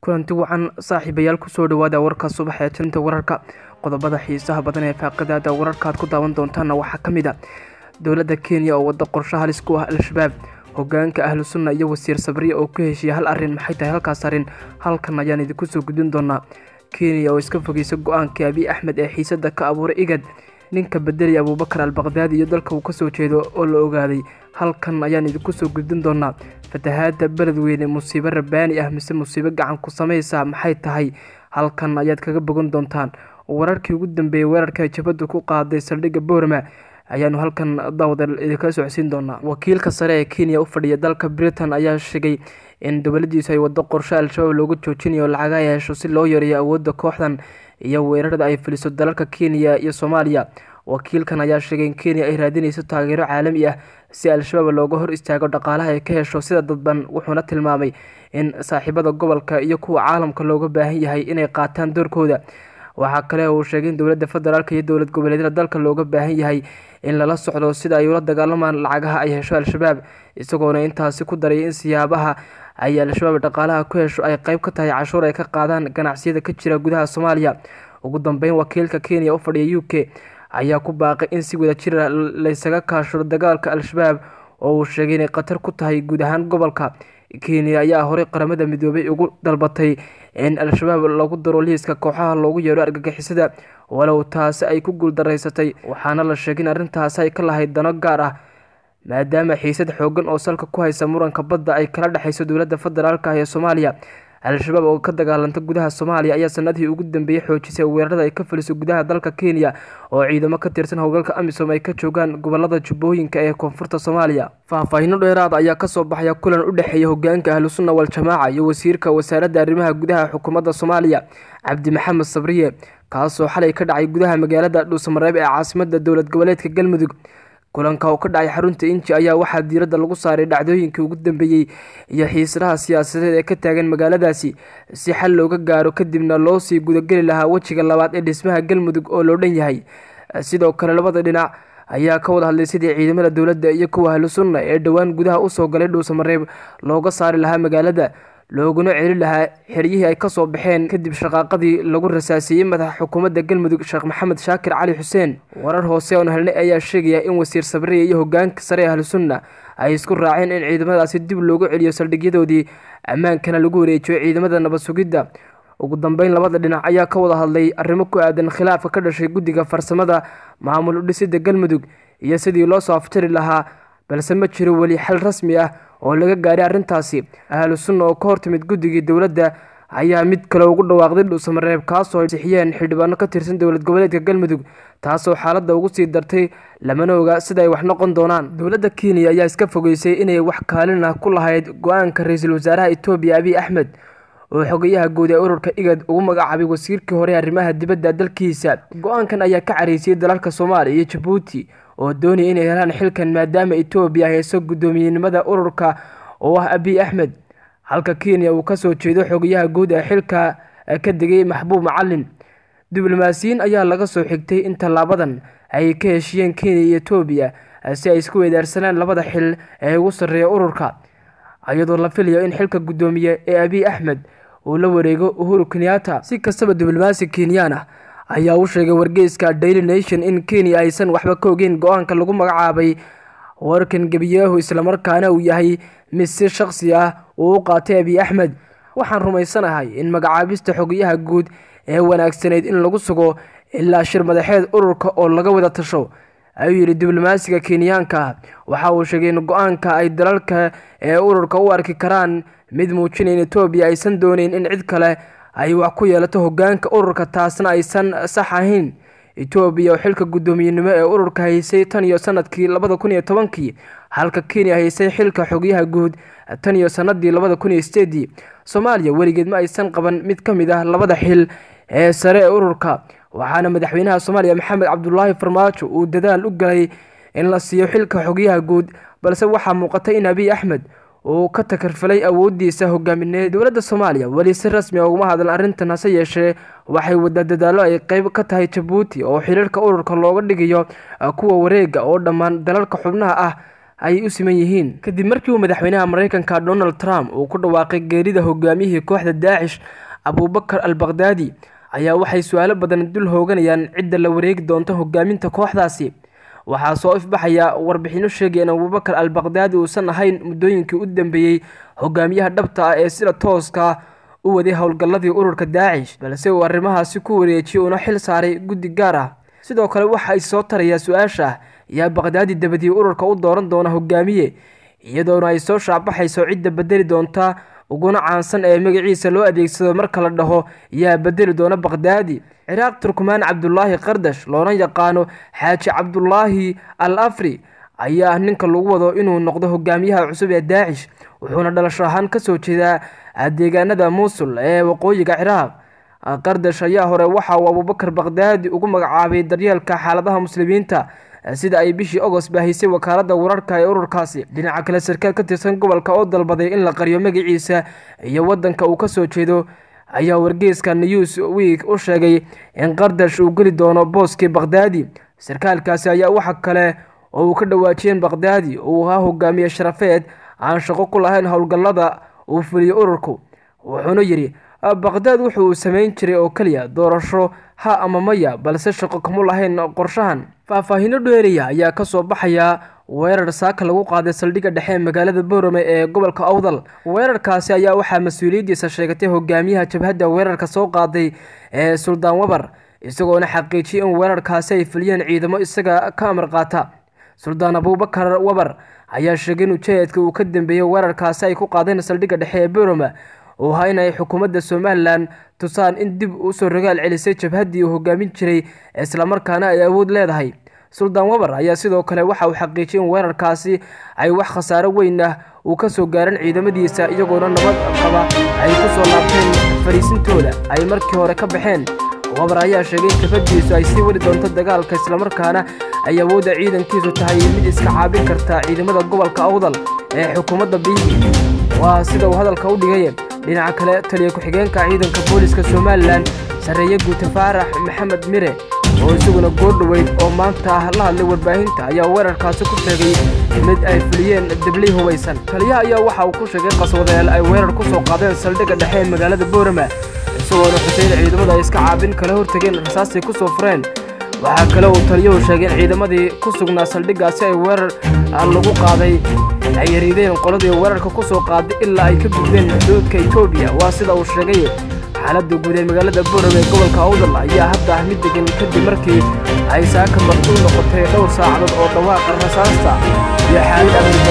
kulanti wacan saaxiibayaal kusoo dhawaada warka subax ee tinta wararka qodobada xiisaha badan ee faaqadaada wararka aad ku daawan doontaana waxaa ka mid a dowladda kenya oo wadda qorsho halis ku ah al-shabaab hogaanka ahlu sunna iyo wasiir sabriya oo ku heshiiya hal arrin maxay tahay halkaas arrin halkan ayaan idinku soo gudbin doonaa kenya oo iska fogeysa go-aanka abiy axmed ee xiisada ka abuuray igad ninka bedelaya abuubakar albaqdaadi iyo dalka uu kasoo jeedo oo la ogaaday halkan ayaan idinku soo gudbin doonaa fatahaada beledweyne musiibo rabaani ah mise musiibo gacan ku samaysa maxay tahay halkan ayaad kaga bogan doontaan wararkii ugu dambeeyey weerarka jabaddu ku qaaday saldhigga boorma ayaanu halkan daawada idinka socodsiin doonaa wakiilka sare ee kenya u fadhiya dalka britain ayaa sheegay in dowladiisu ay wado qorsho al-shabaab loogu joojinayo lacaga yeesho si loo yareeyo awoodda kooxdan iyo weerarada ay fuliso dalalka kenya iyo soomaaliya wakiilkan ayaa sheegay in kenya ay raadinayso taageero caalami ah si al-shabaab looga hor istaago dhaqaalaha ay ka hesho sida dadban wuxuuna tilmaamay in saaxiibada gobolka iyo kuwa caalamka looga baahan yahay inay qaataan doorkooda waxaa kale uu sheegay in dowladda federaalk iyo dowlad goboleedyada dalka looga baahan yahay in lala socdo sida ay ula dagaalamaan lacagaha ay hesho al-shabaab isagoona intaasi ku daray in siyaabaha ay al-shabaab dhaqaalaha ku hesho ay qeyb ka tahay cashuur ay ka qaadaan ganacsiyada ka jira gudaha soomaaliya ugu dambeyn wakiilka kenya u fadhiya u k ayaa ku baaqay in si wada jira laysaga kaashuro dagaalka al-shabaab oo uu sheegay inay khatar ku tahay guud ahaan gobolka kenya ayaa horey qaramada midoobay ugu dalbatay in al-shabaab lagu daro liiska kooxaha loogu yeero argagixisada walow taasi ay ku guuldaraysatay waxaana la sheegay in arrintaasi ay ka lahayd dano gaar ah maadaama xiisad xoogan oo salka ku haysa muranka badda ay kala dhexayso dowladda federaalk ah ee soomaaliya al-shabaab oo ka dagaalanta gudaha soomaaliya ayaa sanadihii ugu dambeeyey xoojisay weerarada ay ka fuliso gudaha dalka kenya oo ciidamo ka tirsan howlgalka amisom ay ka joogaan gobolada jubbooyinka ee koonfurta soomaaliya faahfaahino dheeraada ayaa kasoo baxaya kulan u dhexeeya hogaanka ahlusunna wal-jamaaca iyo wasiirka wasaaradda arrimaha gudaha xukuumadda soomaaliya cabdi maxamed sabriye kaasoo xalay ka dhacay gudaha magaalada dhuusamareeb ee caasimada dowlad goboleedka galmudug kulanka oo ka dhacay xarunta inji ayaa waxaa diiradda lagu saaray dhacdooyinkii ugu dambeeyey iyo xiisadaha siyaasadeed ee ka taagan magaaladaasi si xal looga gaaro kadibna loo sii gudageli lahaa wejiga labaad ee dhismaha galmudug oo loo dhan yahay sidoo kale labada dhinac ayaa ka wada hadlay sidii ciidamada dowladda iyo kuwa ahlu sunna ee dhowaan gudaha usoo galay dhuusamareeb looga saari lahaa magaalada looguna celi lahaa xeryihii ay kasoo baxeen kadib shaqaaqadii lagu rasaasiyey madaxa xukuumadda galmudug sheekh maxamed shaakir cali xuseen warar hoose oon helnay ayaa sheegaya in wasiir sabriya iyo hogaanka sare ee ahlu sunna ay isku raaceen in ciidamadaasi dib loogu celiyo saldhigyadoodii ammaankana lagu wareejiyo ciidamada nabad sugidda ugu dambeyn labada dhinac ayaa ka wada hadlay arrimo ku aadan khilaafka ka dhashay guddiga farsamada maamul udhisida galmudug iyo sidii loo soo aftiri lahaa balse ma jiro weli xal rasmi ah oo laga gaaray arrintaasi ahlu sunna oo ka hortimid guddigii dowladda ayaa mid kale ugu dhawaaqday dhuusamareeb kaasoo ay sixiyeen xildhibaano ka tirsan dowlad goboleedka galmudug taasoo xaaladda ugu sii dartay lamana oga sida ay wax noqon doonaan dowladda kenya ayaa iska fogeysay inay wax kaalin ah ku lahayd go-aanka ra-iisul wasaaraha etoobiya abiy axmed oo xogayaha guud ee ururka igad ugu magacaabay wasiirkii hore arrimaha dibadda dalkiisa go-aankan ayaa ka caraysiyey dalalka soomaaliya iyo jabuuti oo doonaya inay helaan xilkan maadaama etoobiya hayso guddoomiyenimada ururka oo ah abiy axmed halka kenya uu kasoo jeedo xogayaha guud ee xilka ka degay maxbuub macalin diblomaasiyiin ayaa laga soo xigtay in tallaabadan ay ka heshiyeen kenya iyo etoobiya si ay isku weedaarsanaan labada xil ee ugu sarreeya ururka iyadoo la filayo in xilka guddoomiye ee abiy axmed uu la wareego uhuru kenyatta si kastaba diblomaasi kenyaan ah ayaa u sheegay wargeyska daily nation in kenya aysan waxba ka ogeyn go-aanka lagu magacaabay warkan gebiyahu islamarkaana uu yahay mid si shaqsi ah uu u qaatay abiy axmed waxaan rumaysanahay in magacaabista xogayaha guud ee wanaagsanayd in lagu sugo ilaa shir madaxeed ururka oo laga wada tasho ayuu yidhi diblomaasiga kenyaanka ah waxa uu sheegay in go-aanka ay dalalka ee ururka u arki karaan mid muujinaya in etoobiya aysan dooneyn in cid kale ay wax ku yeelato hogaanka ururka taasna aysan sax ahayn etoobiya oo xilka guddoomiyenimo ee ururka haysay tan iyo sanadkii labada kun iyo tobankii halka kenya haysay xilka xogyaha guud tan iyo sanadii labada kun iyo sideedii soomaaliya weligeed ma aysan qaban mid ka mid ah labada xil ee sare ee ururka waxaana madaxweynaha soomaaliya maxamed cabdulaahi farmaajo uu dadaal u galay in la siiyo xilka xogyaha guud balse waxaa muuqata in abiy axmed uu ka takarfalay awoodiisa hogaamineed dowladda soomaaliya weli si rasmi a uguma hadlan arrintan hase yeeshee waxay wada dadaallo ay qeyb ka tahay jabuuti oo xiriirka ururka looga dhigayo kuwa wareega oo dhammaan dalalka xubnaha ah ay u siman yihiin kadib markii uu madaxweynaha mareykanka donald trump uu ku dhawaaqay geerida hogaamiyihii kooxda daacish abuubakar al bakhdadi ayaa waxay su-aalo badan dul hooganayaan cidda la wareegi doonto hogaaminta kooxdaasi waxaa soo ifbaxaya warbixino sheegaya in abuubakar al bakhdadi uusan ahayn muddooyinkii u dambeeyey hogaamiyaha dhabta ah ee sida tooska u waday howlgalladii ururka daacish balse uu arrimahaasi ku wareejiyey uuna xil saaray guddi gaar ah sidoo kale waxa ay soo tarayaa su-aasha ah yaa bakhdadi dabadii ururka u dooran doona hogaamiye iyadoona ay soo shaacbaxayso cidda bedeli doonta uguna caansan ee magaciisa loo adeegsado marka la dhaho yaa bedeli doona bakhdadi ciraaq turkumaan cabdulaahi qardash loona yaqaano xaaji cabdulaahi al afri ayaa ninka lagu wado inuu noqdo hogaamiyaha cusub ee daacish wuxuuna dhalasho ahaan kasoo jeedaa deegaanada muusul ee waqooyiga ciraaq qardash ayaa hore waxa uu abuubakar bakhdadi ugu magacaabay daryeelka xaaladaha muslimiinta sida ay bishii agost baahisay wakaalada wararka ee ururkaasi dhinaca kale sarkaal ka tirsan gobolka oo dalbaday in la qariyo magaciisa iyo wadanka uu kasoo jeedo ayaa wargeyska news week u sheegay in qardash uu geli doono booskii bakhdadi sarkaalkaasi ayaa waxa kale oo uu ka dhawaajiyeen bakhdadi uu ahaa hogaamiye sharafeed aan shaqo ku lahayn howlgallada uu fuliyo ururku wuxuuna yidhi bakhdad wuxu uu samayn jiray oo keliya doorasho ha ama maya balse shaqo kamu lahayn qorshahan faahfaahino dheeriya ayaa kasoo baxaya weerar saaka lagu qaaday saldhigga dhexe ee magaalada boorame ee gobolka awdal weerarkaasi ayaa waxaa mas-uuliyaddiisa sheegatay hogaamiyaha jabhadda weerarka soo qaaday ee suldaan wabar isagoona xaqiijiyay in weerarkaasi ay fuliyeen ciidamo isaga ka amar qaata suldaan abuubakar wabar ayaa sheegay in ujeedka uu ka dambeeyey weerarkaasi ay ku qaadeen saldhigga dhexe ee boorame uu ahaa in ay xukuumadda somalilan tusaan in dib usoo rogaal celisay jabhaddii uu hogaamin jiray islamarkaana ay awood leedahay suldaan wabar ayaa sidoo kale waxa uu xaqiijiyay in weerarkaasi ay wax khasaaro weyn ah uu kasoo gaaran ciidamadiisa iyagoona nabad qaba ay kusoo laabteen fariisintooda ay markii hore ka baxeen wabar ayaa sheegay in jabhadiisu ay sii wadi doonto dagaalka islamarkaana ay awoodda ciidankiisu tahay mid iska caabin karta ciidamada gobolka awdal ee xukuumadda biigi waa sida uu hadalka u dhigay dhinaca kale taliya ku-xigeenka ciidanka booliska somalilan sarreeye guuta faarax maxamed mire oo isaguna goordhoweyd oo maanta ah la hadlay warbaahinta ayaa weerarkaasi ku sheegay mid ay fuliyeen dabley hubaysan taliyaha ayaa waxa uu ku sheegay qaswadeel ay weerar ku soo qaadeen saldhigga dhexe ee magaalada boorama isagoona xuseyn ciidamadu ay iska caabin kala hortageen rasaasay ku soo fureen waxaa kale uu taliyuhu sheegay in ciidamadii ku sugnaa saldhiggaasi ay weerar lagu qaaday ay yariideen qoladii weerarka ku soo qaaday ilaa ay ka gudbeen xuduudka etoobiya waa sida uu sheegay xaaladda guud ee magaalada boorame ee gobolka awdal ayaa hadda ah mid degan kadib markii ay saaka marti u noqotay dhowr saacadood oo dhawaaqa rasaasta iyo xaalad amni